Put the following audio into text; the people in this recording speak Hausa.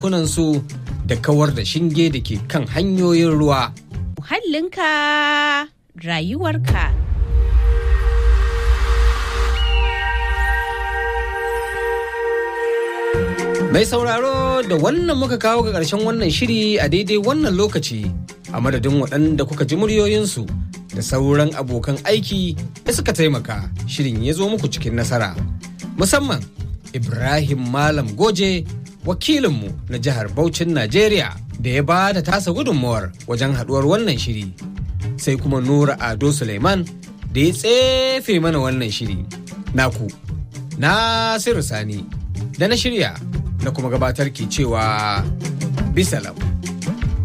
kunansu da kawar da shinge da ke kan hanyoyin ruwa. Muhallinka rayuwarka. Mai sauraro da wannan muka kawo ga ƙarshen wannan shiri a daidai wannan lokaci a madadin waɗanda kuka ji muryoyinsu da sauran abokan aiki da suka taimaka shirin ya zo muku cikin nasara. Musamman Ibrahim Malam Goje wakilinmu na jihar Bauchin Najeriya da ya ba da tasa gudunmawar wajen haɗuwar wannan shiri. Sai kuma Nura Ado Suleiman da ya tsefe mana wannan shiri. Naku, Nasiru Sani, da na shirya na kuma gabatar ke cewa bisalam.